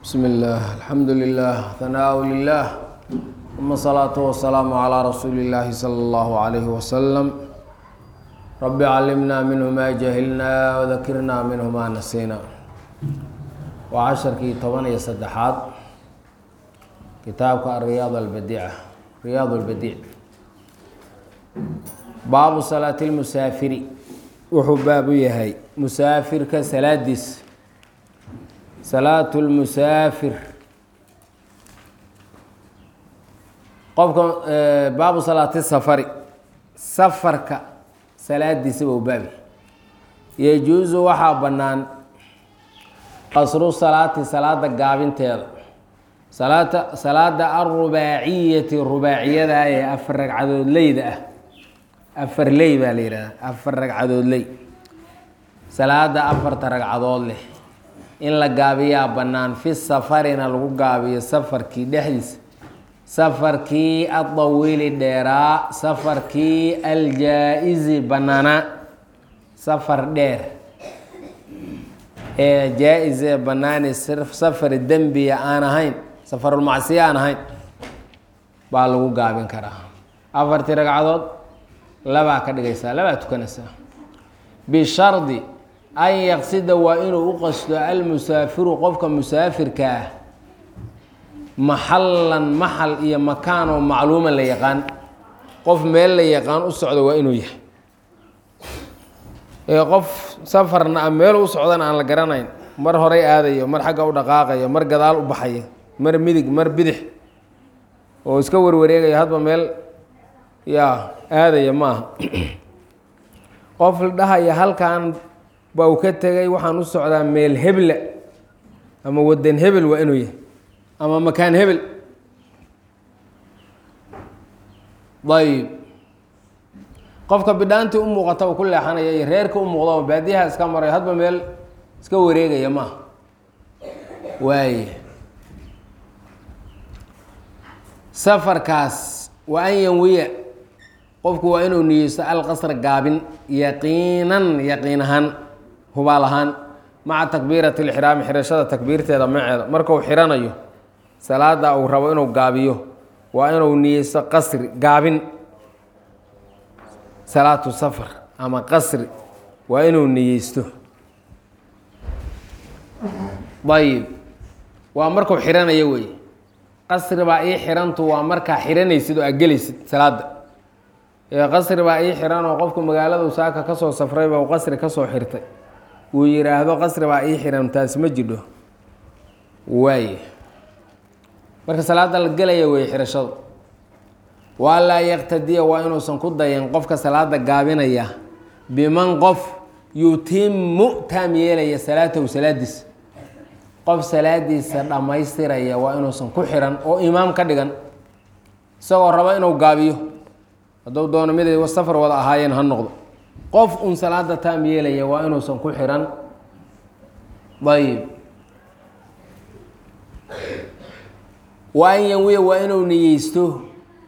بسم الله الحمد لله ثناء لله ثم الصلاة والسلام على رسول الله صلى الله عليه وسلم رب علمنا منه ما جهلنا وذكرنا منه ما نسينا وعشركii toban iyo saddexaad kitaabka الرياض البديعة رياض البديع baabu salaati اlmusaafiri wuxuu baab u yahay musaafirka salaadiis salaatu lmusaafir qofka baabu salaati safari safarka salaadiisa bau baabi yajuusu waxaa bannaan qasru salaati salaada gaabinteeda salaata salaada alrubaaciyati rubaaciyada ee afar ragcadoodleyda ah afar ley baa la yidhahdaa afar ragcadood ley salaada afarta ragcadood leh in la gaabiyaa bannaan fi safarina lagu gaabiyo safarkii dhexdiisa safarkii adawiili dheeraa safarkii aljaa-izi bannaanaa safar dheer ee jaa-is ee bannaani safar dembiya aan ahayn safarulmacsiya aan ahayn baa lagu gaabin karaa afartii ragcadood labaa ka dhigaysaa labaa tukanaysaa bishardi an yaqsida waa inuu u qasto almusaafiru qofka musaafirka ah maxallan maxal iyo makaan oo macluuman la yaqaan qof meel la yaqaan u socdo waa inuu yahay ee qof safarna a meel u socdana aan la garanayn mar horay aadayo mar xagga u dhaqaaqayo mar gadaal u baxayo mar midig mar bidix oo iska warwareegayo hadba meel yaa aadaya maaha qof la dhahaya halkan ba uu ka tegay waxaan u socdaa meel hebla ama wadan hebel waa inuu yahay ama makaan hebel ayb qofka bidhaantii u muuqata uu ku leexanaya iyo reerka u muuqda oo baadiyaha iska marayo hadba meel iska wareegaya maaha waaye safarkaas wa an yanwiya qofku waa inuu niyeysto alqasra gaabin yaqiinan yaqiin ahaan hubaal ahaan maca takbiirati lixraami xirashada takbiirteeda maceeda markuu xiranayo salaada uu rabo inuu gaabiyo waa inuu niyeysto qasri gaabin salaatu safar ama qasri waa inuu niyeysto ayib waa markuu xiranayo wey qasri baa ii xirantu waa markaa xiranaysid oo agelaysid salaada qasri baa ii xiran oo qofku magaaladu saaka kasoo safrayba uu qasri kasoo xirtay uu yidhaahdo qasri baa ii xiran taasi ma jidho waaye marka salaada la gelaya wey xirashadu waa laa yaqtadiya waa inuusan ku dayan qofka salaada gaabinaya biman qof yutimu taam yeelaya salaatahu salaadiisa qof salaadiisa dhammaystiraya waa inuusan ku xiran oo imaam ka dhigan isagoo rabo inuu gaabiyo hadduu doono miday safar wada ahaayeen ha noqdo qof un salaada taam yeelaya waa inuusan ku xiran ayib wa an yanwiya waa inuu niyeysto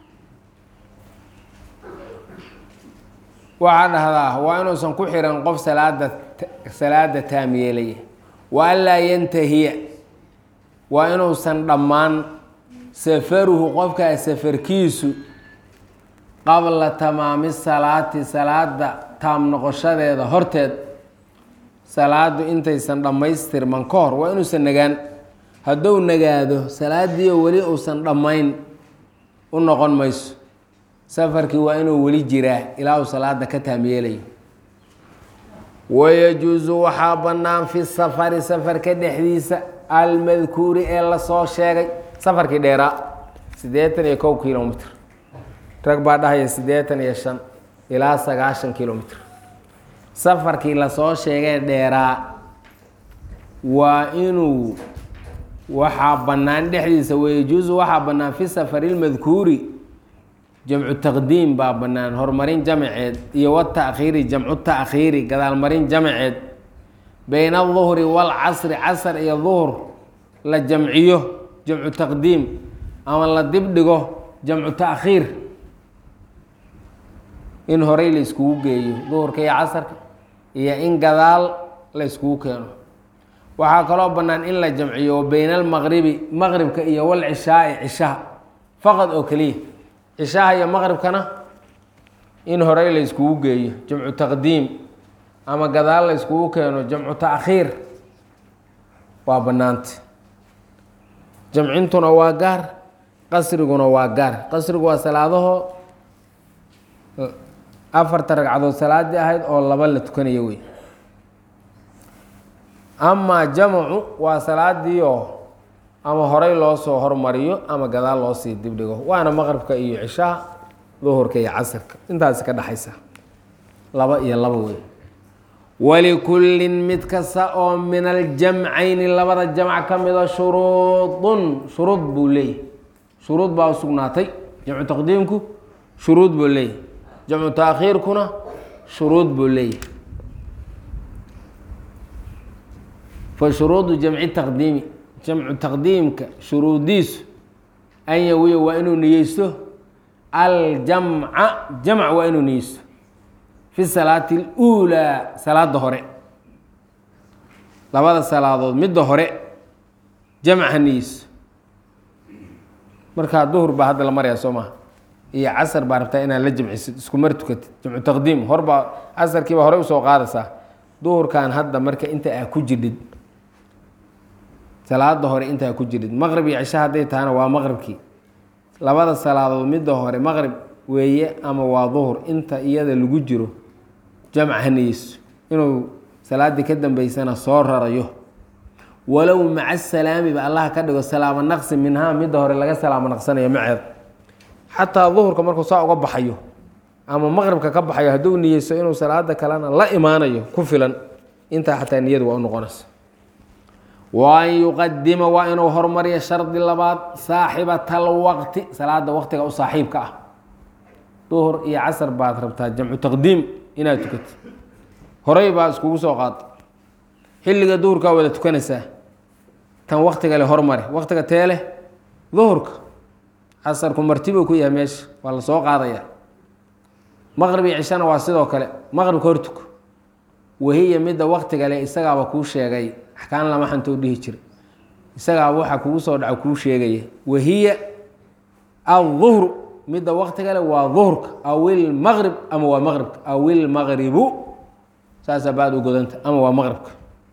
waxaa dhahdaa waa inuusan ku xiran qof salaada salaada taam yeelaya wa an laa yantahiya waa inuusan dhammaan safaruhu qofkaa safarkiisu qabla tamaami salaati salaada taam noqoshadeeda horteed salaadu intaysan dhammaystirman ka hor waa inuusan nagaan hadduu nagaado salaadiio weli uusan dhammayn u noqon mayso safarkii waa inuu weli jiraa ilaa uu salaada ka taam yeelayo wayajuusu waxaa bannaan fi safari safarka dhexdiisa almadkuuri ee lasoo sheegay safarkii dheeraa siddeetan iyo kow kilomitr rag baa dhahaya siddeetan iyo shan ilaa sagaashan kilomitr safarkii lasoo sheegay dheeraa waa inuu waxaa bannaan dhexdiisa wayajuusu waxaa bannaan fi safari lmadkuuri jamcu taqdiim baa bannaan horumarin jamaceed iyo wata'khiiri jamcu ta'khiiri gadaalmarin jamaceed bayna aduhri waalcasri casar iyo duhur la jamciyo jamcu taqdiim ama la dibdhigo jamcu ta'khiir in horey la iskugu geeyo duhurka iyo casarka iyo in gadaal la iskugu keeno waxaa kaloo bannaan in la jamciyo bayna almaqribi maqribka iyo walcishaai cishaha faqad oo keliya cishaha iyo maqribkana in horey la iskugu geeyo jamcu taqdiim ama gadaal la iskugu keeno jamcu taakhiir waa bannaanta jamcintuna waa gaar qasriguna waa gaar qasrigu waa salaadaho afarta ragcadood salaadii ahayd oo laba la tukanayo wey amaa jamcu waa salaadii oo ama horey loo soo hormariyo ama gadaal loo sii dibdhigo waana maqribka iyo cishaha duhurka iyo casirka intaasi ka dhexaysa laba iyo laba wey walikullin mid kasta oo min aljamcayni labada jamc ka mida shuruudun shuruud buu leeyahy shuruud baa u sugnaatay jamcu taqdiimku shuruud buu leeyahy jamcu taakhiirkuna shuruud buu leeyahy fa shuruudu jamci taqdiimi jamcu taqdiimka shuruudiisu an yawiya waa inuu niyeysto aljamca jamc waa inuu niyeysto fi salaati اluulaa salaada hore labada salaadood midda hore jamca niyeyso markaa duhur baa hadda la maraya soo maha iyo casar baa rabtaa inaad la jamcisid isku mar tukatid jamcu taqdiim horbaa casarkiibaa horey usoo qaadaysaa duhurkan hadda marka inta aa ku jirdhid salaada hore intaa ku jirid maqrib iyo cisho hadday tahana waa maqribkii labada salaadood midda hore maqrib weeye ama waa duhur inta iyada lagu jiro jamc haniyeyso inuu salaaddii ka dambeysana soo rarayo walow maca salaamiba allah ka dhigo salaamo naqsi minhaa midda hore laga salaamo naqsanayo maceed xataa duhurka markuu saa uga baxayo ama maqribka ka baxayo hadduu niyeyso inuu salaada kalena la imaanayo ku filan intaa xataa niyadu waa u noqonaysa wa an yuqadima waa inuu hormariyo shardi labaad saaxibata alwaqti salaada waqtiga u saaxiibka ah duhur iyo casar baad rabtaa jamcu taqdiim inaad tukatid horey baa iskugu soo qaada xilliga duhurkaa wada tukanaysaa tan waktiga le hormari waktiga tee leh duhurka casarku martibuu ku yahay meesha waa la soo qaadaya maqrib iyo cishana waa sidoo kale maqribka hortuko wahiya midda waktiga le isagaaba kuu sheegay axkaan lama xantoo dhihi jira isagaaba waxaa kugu soo dhaco kuu sheegaya wahiya aلظuhru midda waktiga le waa duhurka aw ilmaqrib ama waa maqribka aw ilmaqribu saasaa baad u godanta ama waa maqribka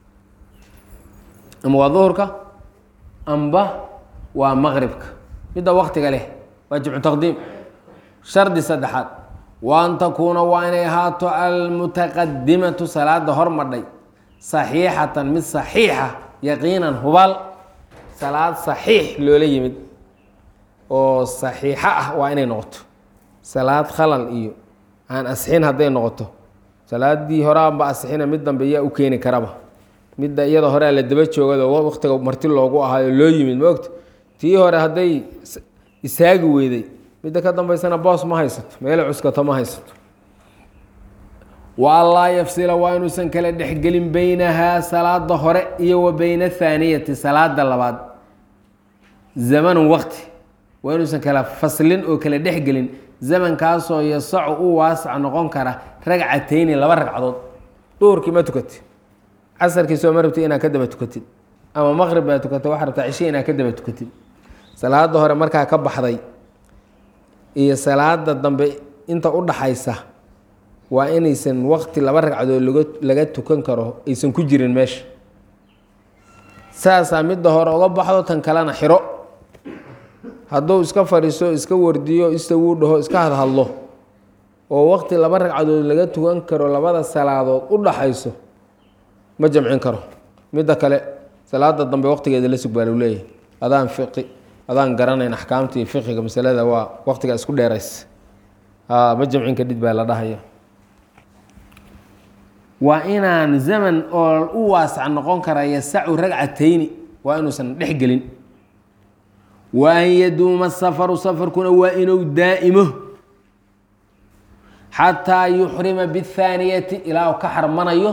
ama waa duhurka amba waa maqribka midda waktiga leh waa jimcu taqdiim shardi saddexaad wa an takuuna waa inay ahaato almutaqadimatu salaada hormadhay saxiixatan mid saxiixa yaqiinan hubaal salaad saxiix loola yimid oo saxiixo ah waa inay noqoto salaad khalal iyo aan asixin hadday noqoto salaadii horaanba asixina mid dambe yaa u keeni karaba midda iyada horea la daba joogado waktiga marti loogu ahaayo loo yimid maogta tii hore hadday isaagi weyday midda ka dambeysana boos ma haysato meela cuskato ma haysato wa anlaa yafsila waa inuusan kala dhexgelin beynahaa salaada hore iyo wa beyna athaaniyati salaada labaad zamanun waqti waa inuusan kala faslin oo kala dhexgelin zamankaasoo yasacu u waasac noqon kara ragcatayni laba ragcadood duhurkii ma tukatid casarkii soo ma rabtid inaad ka daba tukatid ama maqrib baa tukatay waxaa rabtaa cishe inaad ka daba tukatid salaada hore markaa ka baxday iyo salaada dambe inta u dhaxaysa waa inaysan waqti laba ragcadood laga laga tukan karo aysan ku jirin meesha saasaa midda hore uga baxdo tan kalena xiro hadduu iska fadhiiso iska wardiyo istawuu dhaho iska hadhadlo oo waqti laba ragcadood laga tukan karo labada salaadood u dhaxayso ma jamcin karo midda kale salaada dambe waqtigeeda la sug baa lu leeyahay adaan fiqi adaan garanayn axkaamtii fiqiga masalada waa waqtiga isku dheerays ma jamcin kadhid baa la dhahaya waa inaan zaman oo u waasac noqon kara yasacu ragcatayni waa inuusan dhex gelin wa an yaduuma safaru safarkuna waa inuu daa'imo xataa yuxrima biاthaaniyati ilaa uu ka xarmanayo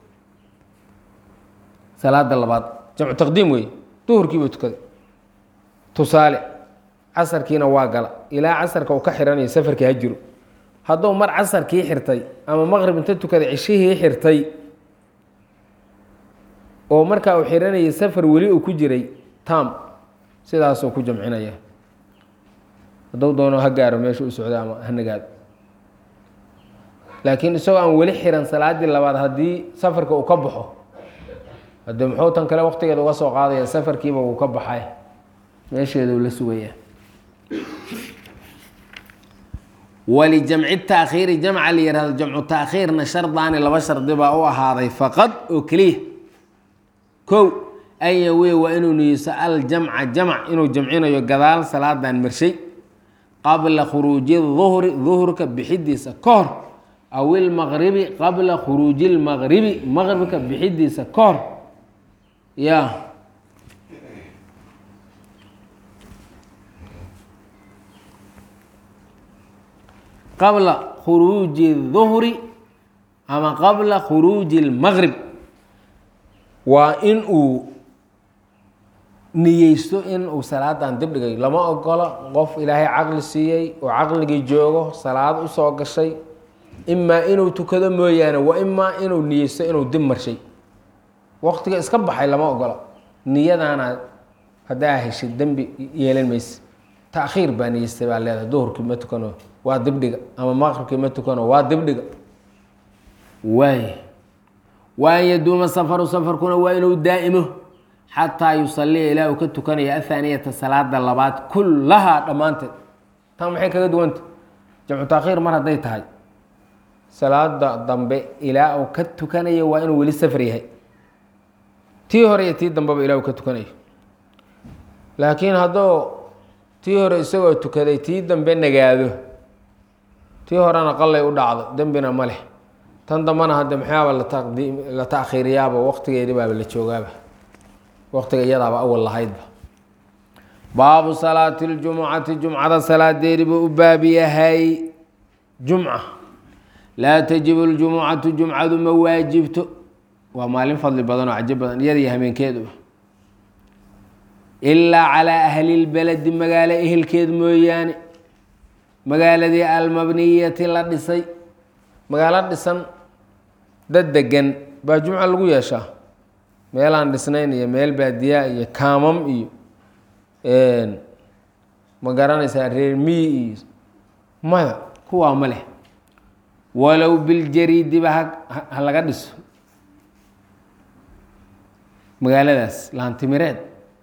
salaada labaad jamcu taqdiim wey duhurkiiba tukaday tusaale casarkiina waa gala ilaa casarka uu ka xiranayo safarkii ha jiro hadduu mar casarkii xirtay ama maqrib inta tukaday cishihii xirtay oo markaa uu xiranayay safar weli uu ku jiray tam sidaasuu ku jamcinaya hadduu doono ha gaaro meesha u socdo ama ha nagaado laakiin isagoo aan weli xiran salaaddii labaad haddii safarka uu ka baxo haddee muxuu tan kale waqtigeeda uga soo qaadaya safarkiiba uu ka baxay meesheeda uu la sugaya walijamci taakhiiri jamca la yihahdo jamcu taakhiirna shardaani laba shardi baa u ahaaday faqad oo keliya kow an yawiya waa inuu niyeyso aljamca jamc inuu jamcinayo gadaal salaadan marshay qabla khuruuji duhri duhurka bixidiisa ka hor aw ilmaqribi qabla khuruuji lmaqribi maqribka bixidiisa ka hor ya qabla khuruuji duhri ama qabla khuruuji lmaqrib waa in uu niyeysto in uu salaadan dib dhigay lama ogolo qof ilaahay caqli siiyey oo caqligii joogo salaad usoo gashay imaa inuu tukado mooyaane wa imaa inuu niyeysto inuu dib marshay waqtiga iska baxay lama ogola niyadaana haddaa heshid dembi yeelan mayse taakhiir baa niyeystay baa leedahay duhurkii ma tukano waa dibdhiga ama maqribkii ma tukano waa dibdhiga waay wa an yaduuma safaru safarkuna waa inuu daa'imo xataa yusaliya ilaa uu ka tukanaya athaaniyata salaada labaad kullahaa dhammaanteed tan maxay kaga duwanta jamcu taakhiir mar hadday tahay salaada dambe ilaa uu ka tukanayo waa inuu weli safar yahay tii hore iyo tii dambeba ilaa uu ka tukanayo laakiin hadduu tii hore isagoo tukaday tii dambe nagaado tii horena qallay u dhacdo dembina ma leh tan dambena hadde maxaaba lataqdiim la taakhiiriyaaba waqtigeedi baaba la joogaaba waqtiga iyadaaba awal lahaydba baabu salaati ljumucati jumcada salaadeedi buu u baab yahay jumca laa tajibu ljumucatu jumcadu ma waajibto waa maalin fadli badan oo cajo badan iyada iyo hameenkeeduba ilaa calaa ahli lbeledi magaalo ehelkeed mooyaane magaaladii almabniyati la dhisay magaalo dhisan dad degan baa jumca lagu yeeshaa meelaan dhisnayn iyo meel baadiyaa iyo kaamam iyo ma garanaysaa reer miyi iyo maya kuwaa ma leh walow biljariidiba ha ha laga dhiso magaaladaas laantimireed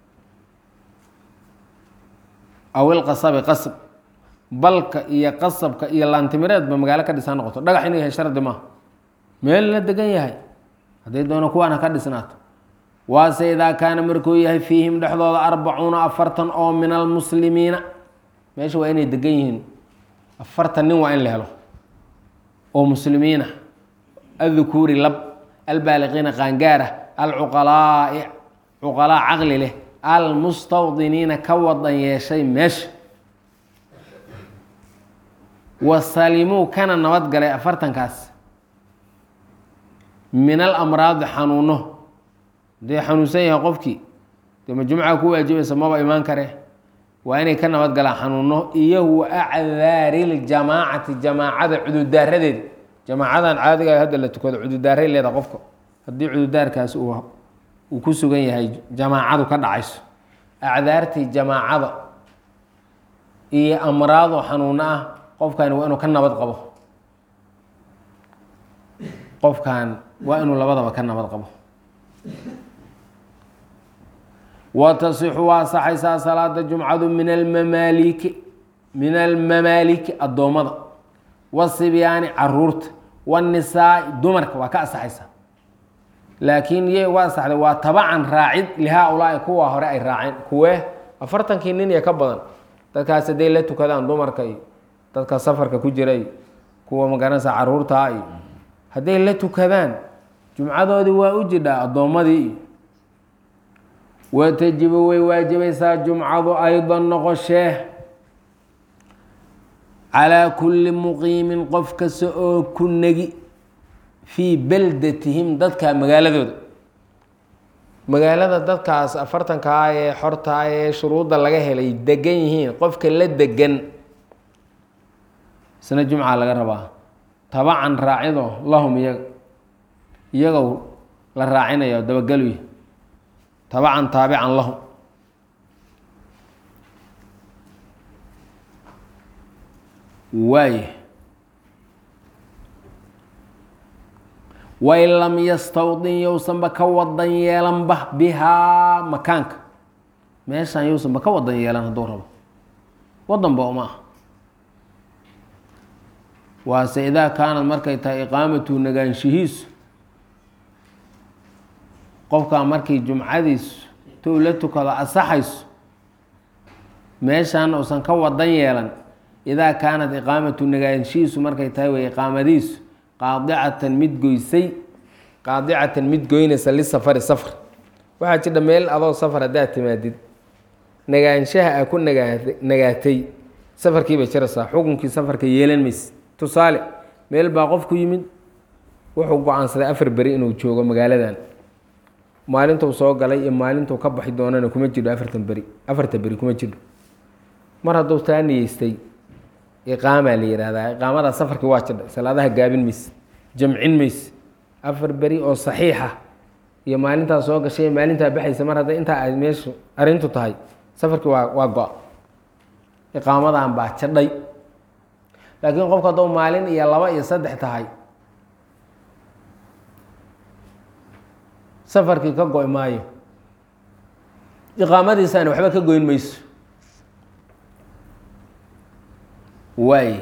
aw ilqasabi qasab balka iyo qasabka iyo laantimireedba magaalo ka dhisan noqoto dhagax inuu yahay shardi maaha meel la degan yahay hadday doono kuwaan ha ka dhisnaato waase idaa kaana markuu yahay fiihim dhexdooda arbacuuna afartan oo min almuslimiina meesha waa inay degan yihiin afartan nin waa in la helo oo muslimiina addukuuri lab albaaliqiina qaangaara alcuqalaai cuqalaa caqli leh almustawdiniina ka wadan yeeshay meesha wasalimuu kana nabadgalay afartankaas min alamraadi xanuuno hadee xanuunsan yahay qofkii dee ma jumca ku waajibaysa maba imaan kare waa inay ka nabad galaan xanuuno iyo wa acdaari ljamaacati jamaacada cududaaradeeda jamaacadan caadiga hadda la tukado cududaaray leeda qofka haddii cududaarkaas uu ku sugan yahay jamaacadu ka dhacayso acdaartii jamaacada iyo amraado xanuuno ah qofkani waa inuu ka nabad qabo qofkan waa inuu labadaba ka nabad qabo wa tasixu waa saxaysaa salaada jumcadu min almamaaliki min almamaaliki addoommada wasibyaani caruurta wanisaai dumarka waa ka asaxaysaa laakiin yay uga asaxday waa tabacan raacid lihaa-ulaai kuwa hore ay raaceen kuwee afartankii nin iyo ka badan dadkaas hadday la tukadaan dumarka iyo dadka safarka ku jira iyo kuwa magaranaysa caruurtaa iyo hadday la tukadaan jumcadoodii waa u jidhaa addoommadii iyo watajibu way waajibaysaa jumcadu aydan noqoshee calaa kulli muqiimin qof kasta oo ku negi fii beldatihim dadka magaaladooda magaalada dadkaas afartankaa ee xortaa ee shuruudda laga helay degan yihiin qofka la degan isna jumca laga rabaa tabacan raacido lahum iyaga iyagow la raacinayo dabagaluy tabacan taabican lahu waay wain lam yastawdin yousanba ka wadan yeelanba bihaa makaanka meeshaan yousanba ka wadan yeelan hadduu rabo wadanba uma ah waase idaa kaanad markay tahay iqaamatu nagaanshihiisu qofkaa markii jumcadiisu tou la tukado asaxayso meeshaan uusan ka wadan yeelan idaa kaanat iqaamatu nagaanshihiisu markay tahay way iqaamadiisu qaadicatan mid goysay qaadicatan mid goynaysa lisafari safar waxaa jidha meel adoo safar haddaad timaadid nagaanshaha aa ku nagaa nagaatay safarkiibay jiraysaa xukunkii safarka yeelan mayse tusaale meel baa qof ku yimid wuxuu go-aansaday afar beri inuu joogo magaaladan maalintuu soo galay iyo maalintuu ka baxi doonana kuma jidho afartan beri afarta beri kuma jidho mar hadduu taa niyeystay iqaamaa la yihahdaa iqaamadaa safarkii waa jidha salaadaha gaabin mayse jamcin mayse afar beri oo saxiixa iyo maalintaa soo gashay iyo maalintaa baxaysa mar hadday intaa ay meeshu arrintu tahay safarkii waa waa go-a iqaamadan baa jadhay laakiin qofku hadduu maalin iyo laba iyo saddex tahay safarkii ka go-i maayo iqaamadiisaana waxba ka goyn mayso waay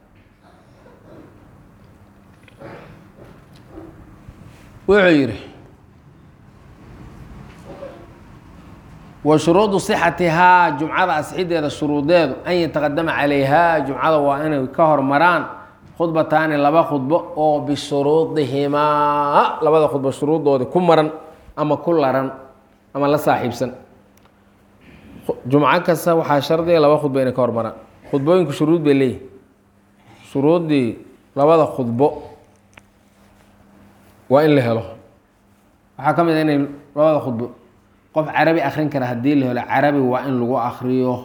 wuxuu yidhi wa shuruudu sixatihaa jumcada asxideeda shuruudeedu an yataqadama calayhaa jumcada waa inay ka hormaraan khudbataani laba khudbo oo bishuruudihimaa labada khudbo shuruudoodii ku maran ama ku laran ama la saaxiibsan jumco kasta waxaa shardiga laba khudbo inay ka hormaraan khudbooyinku shuruud bay leeyihin shuruuddii labada khudbo waa in la helo waxaa ka mid a inay labada khudbo qof carabi akrin kara haddii la helo carabi waa in lagu akriyo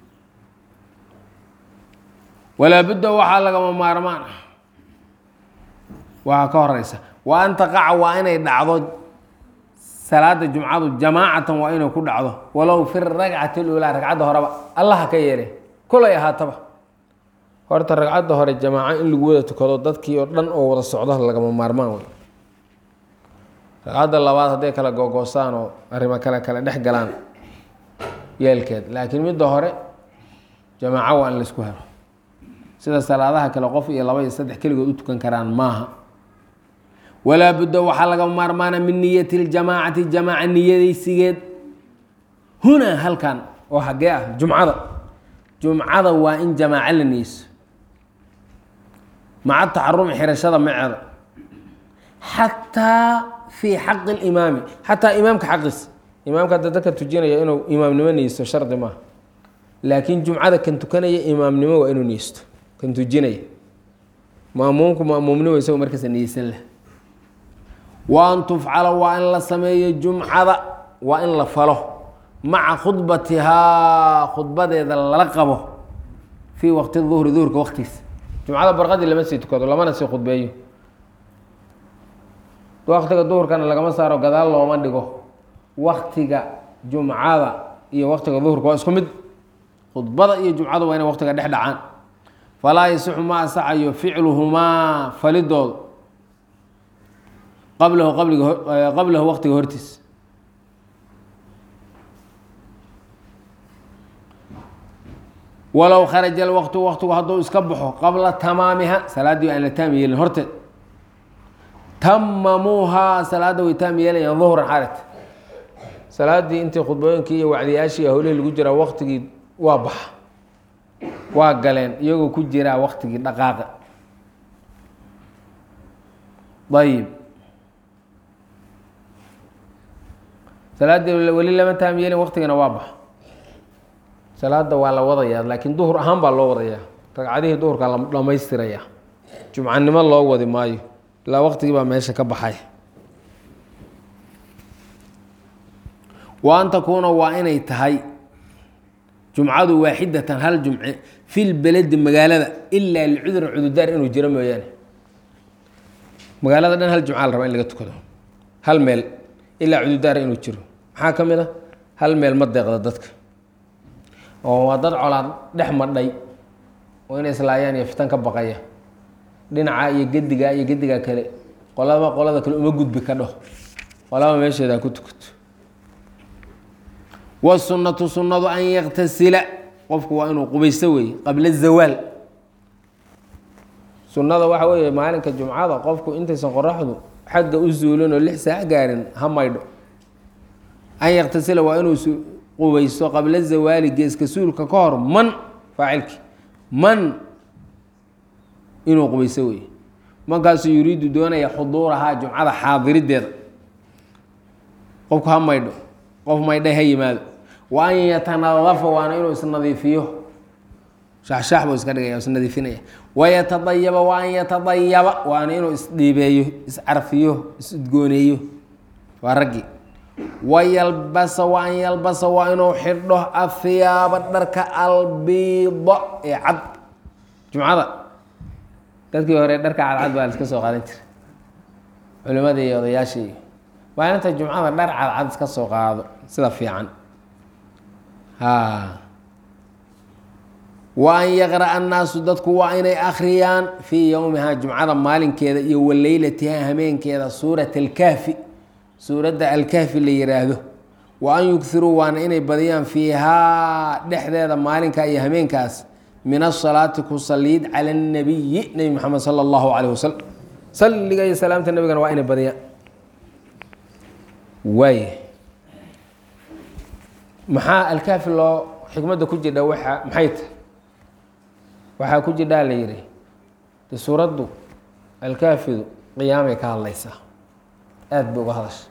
walaa budda waxaa lagama maarmaan ah waxaa ka horeysa wa an taqaca waa inay dhacdo salaada jumcadu jamaacatan waa inay ku dhacdo walow fi ragcati lulaa ragcadda horeba allaha ka yeele kulay ahaataba horta ragcadda hore jamaaco in lagu wada tukado dadkii oo dhan oo wada socdo lagama maarmaan wey ragcadda labaad hadday kala gogoosaan oo arrimo kale kale dhex galaan yeelkeed laakiin midda hore jamaaco waa in laisku helo sida salaadaha kale qof iyo laba iyo saddex keligood u tukan karaan maaha walaa budda waxaa laga maarmaana min niyati ljamaacati jamaaca niyadaysigeed hunaa halkan oo hagee ah jumcada jumcada waa in jamaaco la niyeyso maca taxarumi xirashada maceeda xataa fii xaqi limaami xataa imaamka xaqiisa imaamka hadda dadka tujinaya inuu imaamnimo niyeysto shardi maaha laakiin jumcada kan tukanaya imaamnimo waa inuu niyeysto kan tujinaya maamuumku maamuumnimo isago markaasa niyeysan leh wa an tufcala waa in la sameeyo jumcada waa in la falo maca khudbatihaa khudbadeeda lala qabo fii waqti duhri duhurka waqtigiisa jumcada barqadii lama sii tukado lamana sii khudbeeyo waktiga duhurkana lagama saaro gadaal looma dhigo waktiga jumcada iyo waktiga duhurka waa isku mid khudbada iyo jumcada waa inay waktiga dhex dhacaan falaa yasixu ma asaxayo ficluhumaa falidooda qablahu qabliga qablahu waktiga hortiis walow kharaja alwaqtu waktigu hadduu iska baxo qabla tamaamiha salaaddii aan la taam yeelin horteed tamamuuhaa salaadda way taam yeelayaan duhran xaret salaaddii intii khudbooyinkii iyo wacdiyaashii howlihii lagu jiraa waktigii waa baxa waa galeen iyagoo ku jiraa waktigii dhaqaaqa ayib salaaddii weli lama taam yeelin waktigana waa baxa salaada waa la wadayaa laakiin duhur ahaan baa loo wadayaa ragcadihii duhurkaa la dhamaystirayaa jumcanimo loo wadi maayo ilaa waqtigii baa meesha ka baxay wa an takuuna waa inay tahay jumcadu waaxidatan hal jumce fi lbeledi magaalada ilaa licudurin cududaar inuu jiro mooyaane magaalada dhan hal jumca la rabaa in laga tukado hal meel ilaa cududaar inuu jiro maxaa ka mid a hal meel ma deeqda dadka oo waa dad colaad dhex madhay oo inay islaayaan iyo fitan ka baqaya dhinaca iyo gediga iyo gediga kale qolaba qolada kale uma gudbi ka dhaho qolaba meesheeda ha ku tukato wasunnatu sunnadu an yaktasila qofku waa inuu qubaysto weeye qabla zawaal sunnada waxa weeye maalinka jumcada qofku intaysan qoraxdu xagga u suulin oo lix saac gaarin ha maydho an yaktasila waa inuu qubaysto qabla zawaali geeska suulka ka hor man faacilki man inuu qubaysto weeye markaasuu yuriidu doonaya xuduurahaa jumcada xaadirideeda qofku ha maydho qof maydhay ha yimaado wa an yatanadafa waana inuu isnadiifiyo shaxshaax buu iska dhigaya isnadiifinaya wayatadayaba wa an yatadayaba waana inuu isdhiibeeyo iscarfiyo isudgooneeyo waa raggii wayalbasa wa an yalbasa waa inuu xidho ahiyaaba dharka albiida ee cad jumcada dadkii hore dharka cadcad baa laiska soo qaadan jiray culimadii iyo odayaashii maalinta jumcada dhar cadcad iska soo qaado sida fiican ha wa an yaqra'a annaasu dadku waa inay akhriyaan fii yowmihaa jumcada maalinkeeda iyo waleylatiha hameenkeeda suurat alkahfi suuradda alkahfi la yiraahdo wa an yugiruu waana inay badiyaan fiihaa dhexdeeda maalinka iyo hameenkaas min asalaati ku saliid cala اnabiyi nebi moxamed sala allahu calayh wasalam salliga iyo salaamta nebigana waa inay badiyaan waay maxaa alkaafi loo xikmadda ku jirdha waa maxay tahay waxaa ku jirdhaa la yihi de suuraddu alkaafidu qiyaamay ka hadlaysaa aada bay uga hadasha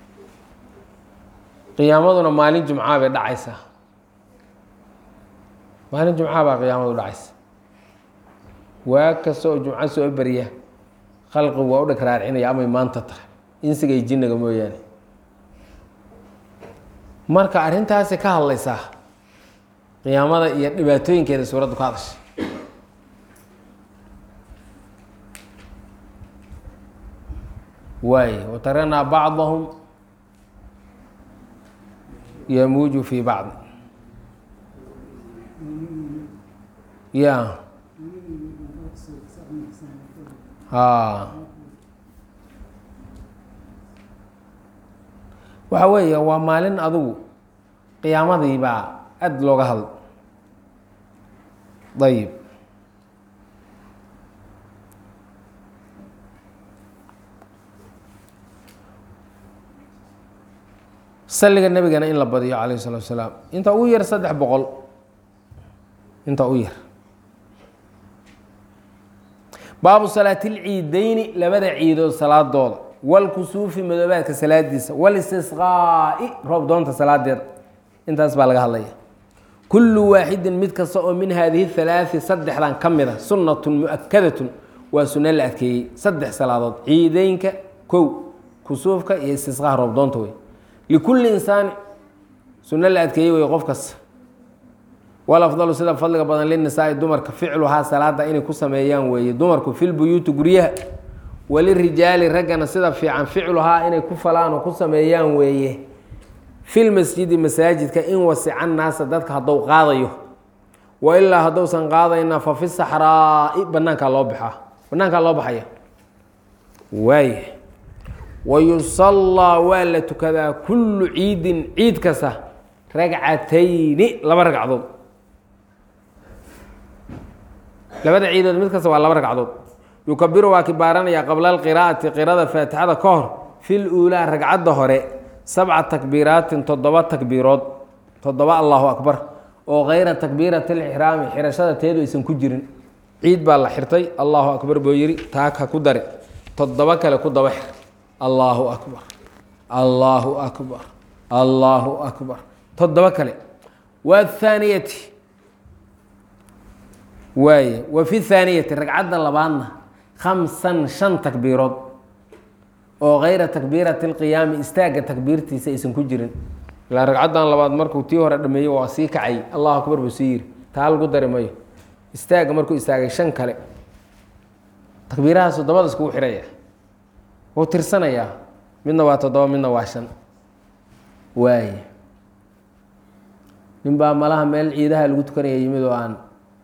qiyaamaduna maalin jumcaa bay dhacaysaa maalin jumcaa baa qiyaamadu dhacaysa waa kasta oo jumco soo beriya khalqigu waa u dheg raarcinaya amay maanta tahay insigay jinniga mooyaane marka arrintaasi ka hadlaysaa qiyaamada iyo dhibaatooyinkeeda suuraddu ka hadasha waay wataranaa bacdahum yamuuju fi bacd ya ha waxa weeye waa maalin adugu qiyaamadii baa aada looga hadl ayib salliga nebigana in la badiyo calayh salatu asalaam inta ugu yar saddex boqol inta u yar baabu salaati lciideyni labada ciidood salaadooda walkusuufi madoobaadka salaadiisa walistisqaa'i roob doonta salaadeeda intaas baa laga hadlaya kullu waaxidin mid kasta oo min haadihi halaai saddexdan ka mid a sunnatun mu-akadatun waa sunno la adkeeyey saddex salaadood ciideynka kow kusuufka iyo istisqaha roob doonta wey likulli insaani sunno la adkeeyey wey qof kasta walafdalu sida fadliga badan linisaai dumarka ficluhaa salaada inay ku sameeyaan weeye dumarku filbuyuuti guryaha walirijaali raggana sida fiican ficluhaa inay ku falaan oo ku sameeyaan weeye filmasjidi masaajidka in wasican naasa dadka haddou qaadayo wa ilaa haddousan qaadayna fa fi saxraa'i banaankaa loo baxaa banaankaa loo baxaya waay wayusallaa waa la tukadaa kullu ciidin ciid kasta ragcatayni laba ragcadood labada ciidood mid kasta waa laba ragcadood yukabiru waa kibaaranaya qabla alqiraa'ati qirada faatixada ka hor fil uulaa ragcadda hore sabca takbiiraatin toddoba takbiirood toddoba allahu akbar oo kayra takbiirati lixraami xirashada teedu aysan ku jirin ciid baa la xirtay allahu akbar buu yidhi taag ha ku dare toddoba kale ku daba xir allaahu akbar allaahu akbar allaahu akbar toddoba kale waathaaniyati waaye wa fi thaaniyati ragcadda labaadna khamsan shan takbiirood oo kayra takbiirati اlqiyaami istaagga takbiirtiisa aysan ku jirin ilaa ragcaddan labaad markuu tii hore dhameeyey waa sii kacay allahu akbar buu sii yiri taa lagu dari mayo istaagga markuu istaagay shan kale takbiirahaas toddobada iskugu xiraya wuu tirsanayaa midna waa toddoba midna waa shan waay nin baa malaha meel ciidaha lagu tukanaya yimid oo aan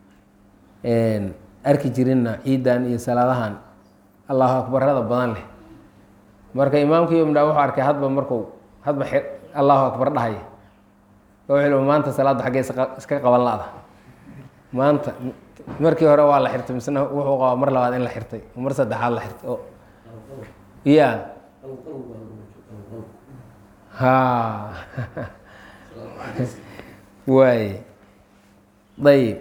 arki jirinna ciidan iyo salaadahan allahu akbarada badan leh marka imaamka iyo midhaa wuxuu arkay hadba marku hadba allahu akbar dhahaya wuxuu maanta salaadda xaggee iska qaban la-da maanta markii hore waa la xirtay misna wuxuu qabaa mar labaad in la xirtay mar saddexaad la xirtay o ya ha waay ayib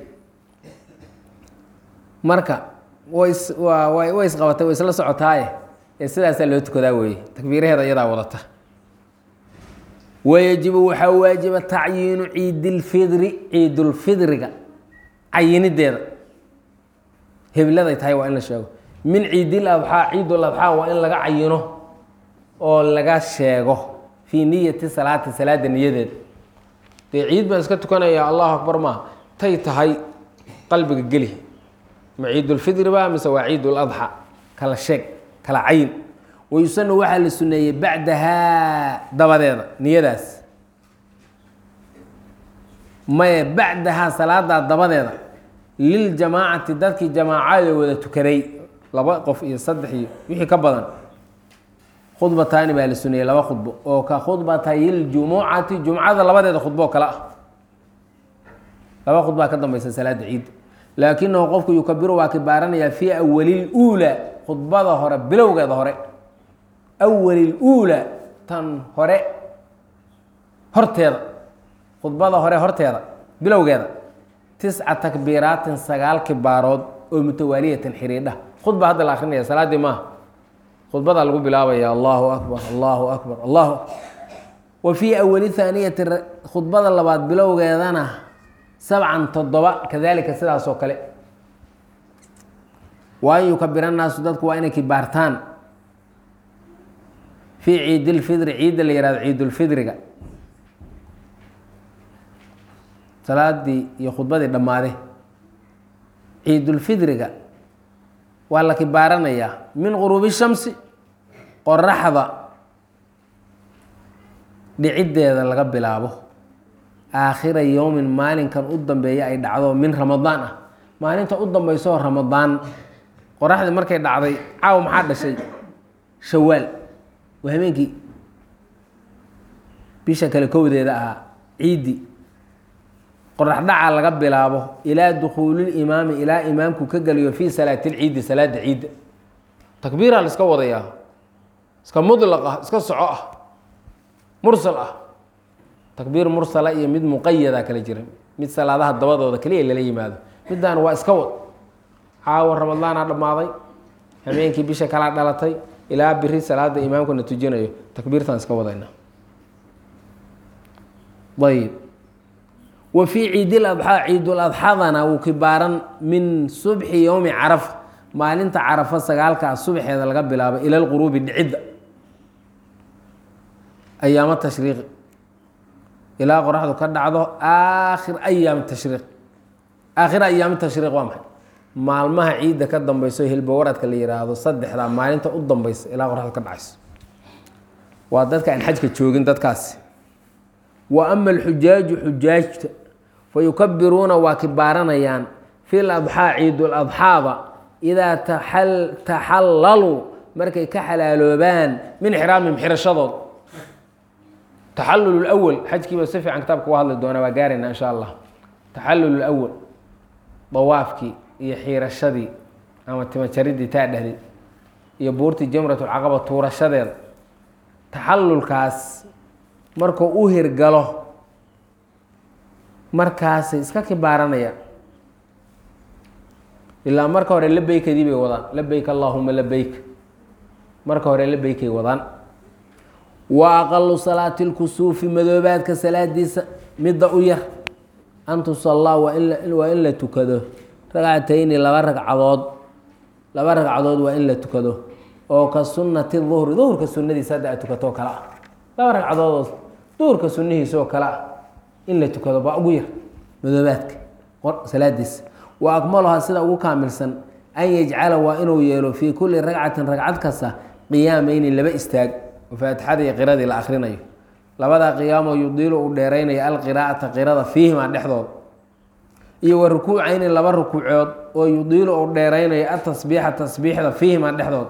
marka ways waa way way isqabatay way isla socotaaye ee sidaasaa loo tukadaa weeye takbiiraheeda iyadaa wadata wayajibu waxaa waajiba tacyiinu ciidilfidri ciidulfidriga cayinideeda hebladay tahay waa in la sheego min ciidil adxaa ciidul adxaa waa in laga cayino oo laga sheego fii niyati salaati salaada niyadeeda dee ciid baan iska tukanaya allahu akbar maa tay tahay qalbiga geli ma ciidulfidri ba mise waa ciidul adxa kala sheeg kala cayin wayusanu waxaa la suneeyey bacdahaa dabadeeda niyadaas maye bacdahaa salaadaa dabadeeda liljamaacati dadkii jamaacada wada tukaday laba qof iyo saddex iyo wixii ka badan khudbataani baa la suneeyey laba khudbo oo ka khudbatayljumucati jumcada labadeeda khudbo oo kale ah laba khudbaa ka dambeysa salaada ciidda laakinahu qofku yukabiru waa kibaaranayaa fii awalil uulaa khudbada hore bilowgeeda hore awalil uulaa tan hore horteeda khudbada hore horteeda bilowgeeda tisca takbiiraatin sagaal kibaarood oo mutawaaliyatin xiriidha khudba hadda la akrinaya salaaddii maaha khudbadaa lagu bilaabaya allahu akbar allahu akbar allahu wa fii awali haaniyati khudbada labaad bilowgeedana sabcan toddoba kadalika sidaas oo kale wa an yukabir annaasu dadku waa inay kibaartaan fii ciidilfidri ciidda la yihahdo ciidulfidriga salaadii iyo khudbadii dhammaade ciidulfidriga waa la kibaaranayaa min quruubi shamsi qoraxda dhiciddeeda laga bilaabo aakhira yowmin maalinkan u dambeeya ay dhacdo min ramadaan ah maalinta u dambeysoo ramadaan qoraxdii markay dhacday caaw maxaa dhashay shawaal waa habeenkii bisha kale kowdeeda ahaa ciiddi qoraxdhaca laga bilaabo ilaa dukhuulilimaami ilaa imaamku ka geliyo fii salaatilciidi salaada ciidda takbiiraa la iska wadayaa iska mudlaq ah iska soco ah mursal ah takbiir mursala iyo mid muqayada kala jira mid salaadaha dabadooda keliya lala yimaado midaan waa iska wad caawa ramadaana dhammaaday habeenkii bisha kalaa dhalatay ilaa biri salaada imaamkuna tujinayo takbiirtaan iska wadayna ayb wa fii ciidil adxaa ciidul adxadana wuu kibaaran min subxi yowmi carafa maalinta carafa sagaalkaa subxeeda laga bilaabo ila lquruubi dhicidda ayaamo tashriiqi ilaa qoraxdu ka dhacdo aakhir ayaami tashriiq aakhira ayaami tashriiq waa maxay maalmaha ciidda ka dambeyso hilbawaradka la yihaahdo saddexdaa maalinta u dambeysa ilaa qoraxdu ka dhacayso waa dadka aan xajka joogin dadkaasi wa ama alxujaaju xujaajta fa yukabiruuna waa kibaaranayaan fi ladxaa ciidul adxaada idaa taxallaluu markay ka xalaaloobaan min xiraamihim xirashadood taxallul lwal xajkiiba si fiican kitaabka uga hadli doonaa waa gaarayna insha allah taxallul lwal dawaafkii iyo xiirashadii ama timajaridii taa dhehday iyo buurtii jamratulcaqaba tuurashadeeda taxallulkaas markuu u hirgalo markaasay iska kibaaranayaan ilaa marka hore labeykadii bay wadaan labeyk allaahuma labeyk marka hore labeykay wadaan wa aqalu salaati lkusuufi madoobaadka salaadiisa midda u yar an tusallaa waa in waa in la tukado ragcatayni laba ragcadood laba ragcadood waa in la tukado oo ka sunnati duhri duhurka sunnadiisa hadda aad tukatoo kale ah laba ragcadoodoo duhurka sunnihiisaoo kale ah in la tukado baa ugu yar madoobaadka salaadiisa wa akmaluhaa sida ugu kaamilsan an yajcala waa inuu yeelo fii kulli ragcatin ragcad kasta qiyaamayni laba istaag oo faatixada iyo qiradii la akrinayo labadaa qiyaamoo yudiilu uu dheeraynaya alqiraa'ata qirada fiihimaa dhexdooda iyo wa rukuucayni laba rukuucood oo yudiilu uu dheeraynayo atasbiixa tasbiixda fiihimaa dhexdooda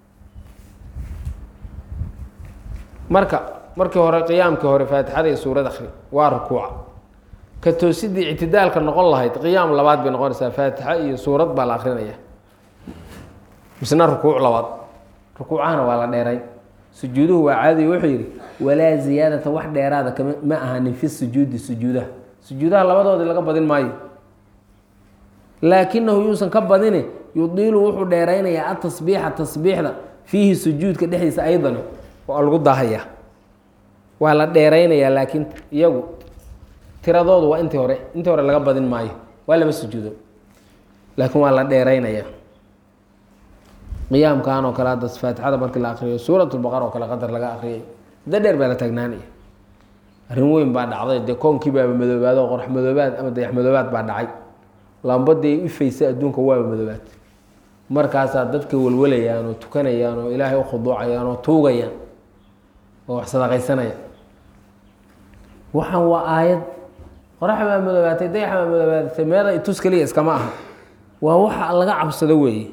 marka markii hore qiyaamkii hore faatixada iyo suurad akri waa rukuuca ka toosidii ictidaalka noqon lahayd qiyaam labaad bay noqonaysaa faatixa iyo suurad baa la akrinaya misna rukuuc labaad rukuucahana waa la dheeray sujuuduhu waa caadiy wuxuu yidhi walaa ziyaadata wax dheeraada kama ma ahanin fi sujuudi sujuudaha sujuudaha labadoodii laga badin maayo laakinahu yuusan ka badine yudiilu wuxuu dheeraynayaa atasbiixa tasbiixda fiihi sujuudka dhexdiisa aydan waa lagu daahaya waa la dheeraynayaa laakiin iyagu tiradoodu waa intii hore intii hore laga badin maayo waa laba sujuudo laakiin waa la dheeraynaya qiyaamkan oo kale hadda faatixada markii la akriyo suurat lbaqara oo kale qadar laga akriyay muddo dheer baa la taagnaanaya arrin weyn baa dhacday dee koonkii baaba madoobaad oo qorax madoobaad ama dayax madoobaad baa dhacay lambadii ifaysa adduunka waaba madoobaad markaasaa dadka walwalayaan oo tukanayaan oo ilaahay u khuduucayaan oo tuugayaan oo wax sadaqaysanaya waxaan waa aayad qorax baa madoobaatay dayax baa madoobaatay meeda itus keliya iskama aha waa waxa laga cabsado weeye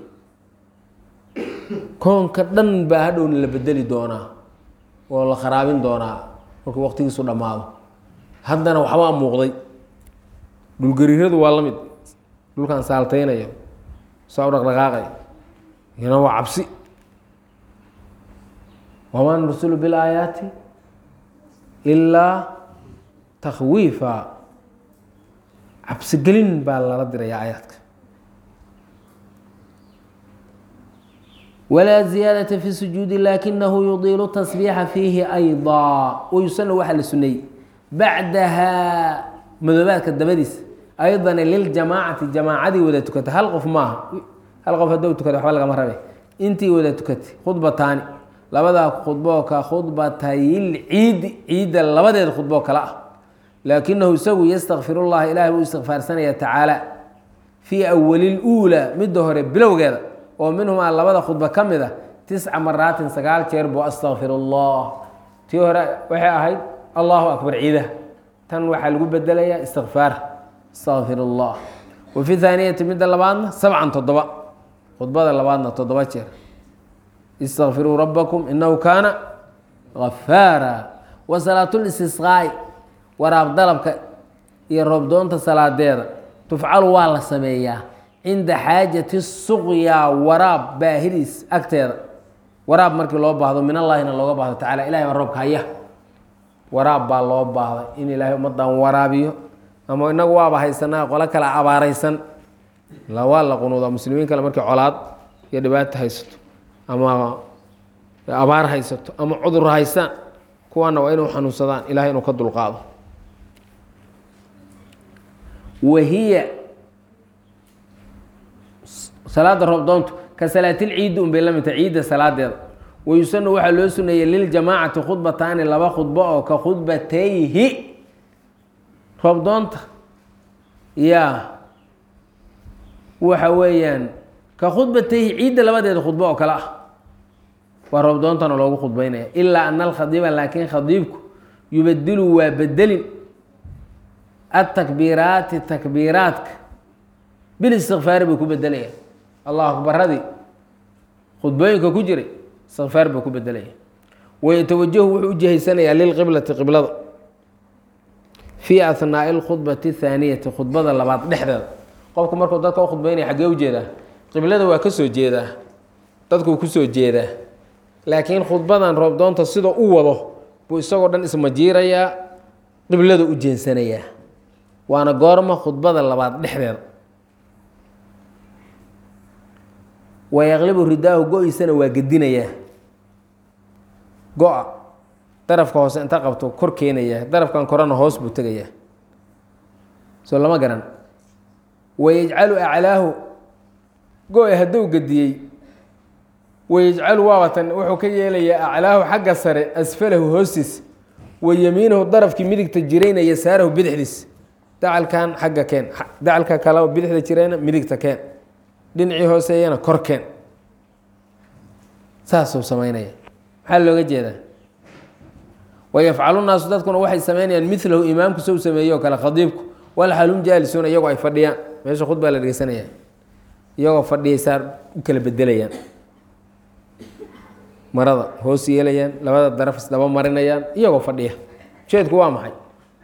koonka dhan baa hadhowna la bedeli doonaa oo la kharaabin doonaa markuu waqtigiisu dhammaado haddana waxbaa muuqday dhulgariiradu waa la mid dhulkan saaltaynayo saa u dhaqdhaqaaqay iyana waa cabsi wamaa nursulu bilaayaati ilaa takhwiifa cabsigelin baa lala diraya aayaadka walaa ziyaadata fi sujuudi laakinahu yudiilu tasbiixa fiihi aydaa wayusana waxaa la suneeyey bacdaha madoobaadka dabadiisa aydan liljamaacati jamaacadii wada tukatay hal qof maaha hal qof haddou tukata waxba lagama rabe intii wada tukatay khudbataani labadaa khudboo ka khudbatayil ciidi ciidda labadeeda khudboo kale ah laakinahu isagu yastakfir llaha ilahay buu istikfaarsanaya tacaala fii awali luulaa midda hore bilowgeeda oo minhumaa labada khudba ka mid a tisca maraatin sagaal jeer buu astakfir allah tii hore waxay ahayd allahu akbar ciidaha tan waxaa lagu bedelayaa istikfaar astakfir allah wa fi haaniyati midda labaadna sabcan toddoba khudbada labaadna toddoba jeer istakfiruu rabbakum inahu kaana gafaara wa salaatulistisqaa'i waraab dalabka iyo roobdoonta salaadeeda tufcalu waa la sameeyaa cinda xaajati suqyaa waraab baahidiis agteeda waraab markii loo baahdo min allaahina looga baahdo tacala ilahay baa roobka haya waraab baa loo baahday in ilaahay ummadan waraabiyo ama inagu waaba haysanaa qolo kale abaaraysan waa la qunuuda muslimiin kale markii colaad iyo dhibaato haysato ama abaar haysato ama cudur haystaan kuwaana waa inuu xanuunsadaan ilahay inuu ka dulqaado wahiya salaada roobdoontu ka salaatilciidi un bay la mid tahay ciidda salaadeeda wayusanu waxaa loo suneeyey liljamaacati khudbataani laba khudbo oo ka khudbatayhi roobdoonta yaa waxa weeyaan ka khudbatayhi ciidda labadeeda khudbo oo kale ah waa roobdoontana loogu khudbeynaya ilaa ana alkhadiiba laakiin khadiibku yubadilu waa bedelin atakbiiraati takbiiraadka bilistikfaari buu ku bedelaya allahu akbaradii khudbooyinka ku jiray istikfaar buu ku bedelaya wayatawajahu wuxuu u jihaysanayaa lilqiblati qiblada fii ahnaai alkhudbati athaaniyati khudbada labaad dhexdeeda qofku markuu dadka u khudbeynaya xaggee u jeedaa qiblada waa ka soo jeedaa dadkuu kusoo jeedaa laakiin khudbadan roobdoonta sida u wado buu isagoo dhan ismajiirayaa qiblada u jeensanayaa waana goorma khudbada labaad dhexdeeda wayaqlibu ridaahu go-iisana waa gedinayaa go-a darafka hoose inta qabto kor keenayaa darafkan korena hoos buu tegayaa soo lama garan wayajcalu aclaahu go-i hadduu gediyey wayajcalu waabatan wuxuu ka yeelayaa aclaahu xagga sare asfalahu hoostiis wa yamiinahu darafkii midigta jirayna yasaarahu bidixdiis dacalkan xagga keen dacalka kale bidixda jirayna midigta keen dhinacii hooseeyana kor keen saasuu samaynaya maxaa looga jeedaa wayafcalu naasu dadkuna waxay samaynayaan milahu imaamku sow sameeyo o kale khadiibku walxalum jaalisuuna iyagoo ay fadhiyaan meesha khudbaa la dhegeysanaya iyagoo fadhiyay saar u kala bedelayaan marada hoos yeelayaan labada daraf isdaba marinayaan iyagoo fadhiya ujeedku waa maxay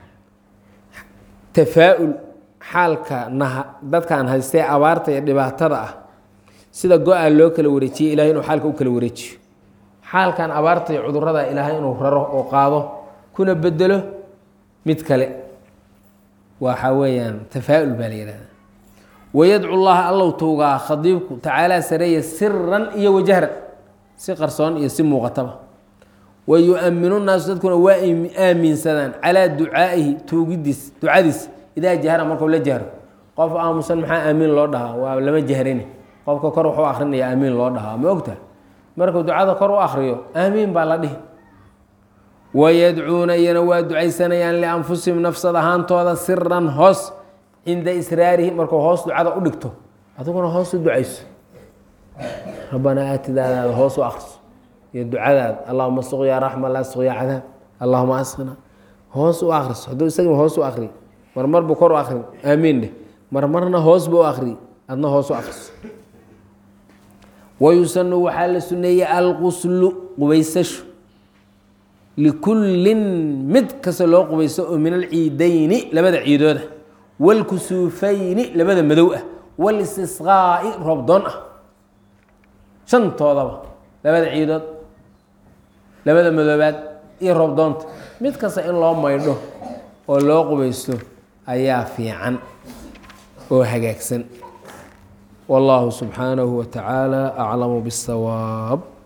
tafaa-ul xaalka naha dadkaan haystee abaarta iyo dhibaatada ah sida go-a loo kala wareejiyey ilahay inuu xaalka u kala wareejiyo xaalkan abaarta iyo cudurada ilaahay inuu raro oo qaado kuna bedelo mid kale waxa weeyaan tafaa-ul baa la yihahda wayadcu llaha allow tuugaa khadiibku tacaalaa sareeya siran iyo wajahran si qarsoon iyo si muuqataba wa yu-aminu naasu dadkuna waa aaminsadaan calaa ducaa'ihi tuugidiis ducadiis idaa jahra markuu la jahro qof aamusan maxaa aamiin loo dhahaa waa lama jahrini qofka kor waxu akrinaya aamiin loo dhahaa ma ogta markuu ducada kor u akriyo aamiin baa la dhihi wayadcuuna iyana waa ducaysanayaan lianfusihim nafsad ahaantooda siran hoos cinda israarihi markuu hoos ducada u dhigto adiguna hoos u ducayso rabbanaa aatidaadaada hoos u akriso iyo ducadaada allahuma suqyaa raxma laa suqyaa cadaab allahuma asqina hoos u akriso hadduu isagii hoos u akri marmar buu kor u akri aamiin dheh marmarna hoos buu u akri adna hoos u akriso wayusanu waxaa la suneeyey alquslu qubaysashu likullin mid kasta loo qubayso oo min alciidayni labada ciidooda wاlkusuufayni labada madow ah wاlistisqaa'i roobdoon ah shantoodaba labada ciidood labada madoobaad iyo roobdoonta mid kasta in loo maydho oo loo qubaysto ayaa fiican oo hagaagsan والله سبحانه وتعالى أعلم بالصواب